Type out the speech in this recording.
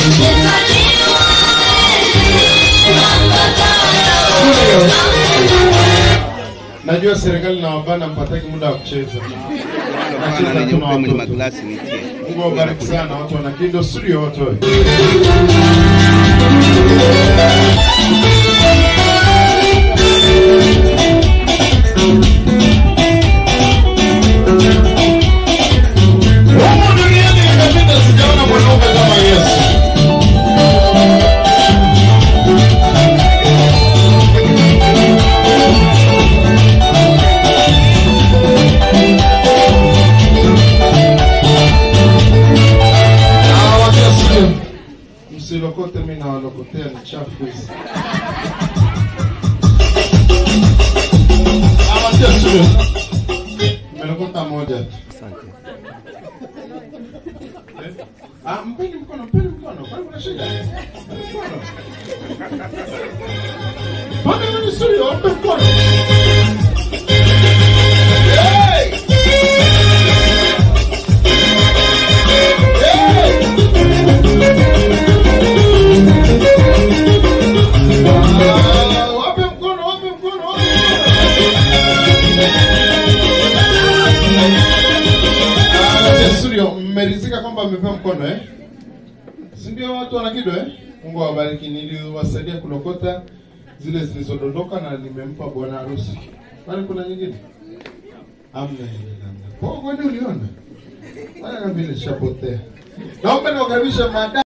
Najua serikali na wabana mpataki muda wa kucheza. Bwana lenye mpe mwenye maglasi nitie. Mungu awabariki sana watu wana Kindo studio watoe. Humu duniani nimepita sijaona mwanaume kama Yesu. Ah, wacha sio. Msilokote mimi na walokotea ni chafu hizi. Ah, wacha sio. Nimelokota moja tu. Asante. Eh? Ah, mpeni mkono, mpeni mkono. Kwani kuna shida? Mpeni mkono. Pande mimi studio, mpe mkono. Hey! Hey! Ah, wape mkono, wape mkono, wape mkono. Ah, studio, mmeridhika kwamba mmepewa mkono eh? Si ndio watu wana kido eh? Mungu awabariki. Niliwasaidia kulokota zile zilizodondoka na nimempa bwana harusi. Kwani kuna nyingine? Amna ile namna. Kwa kwani uliona? Haya vile shapotea. Naomba niwakaribishe mada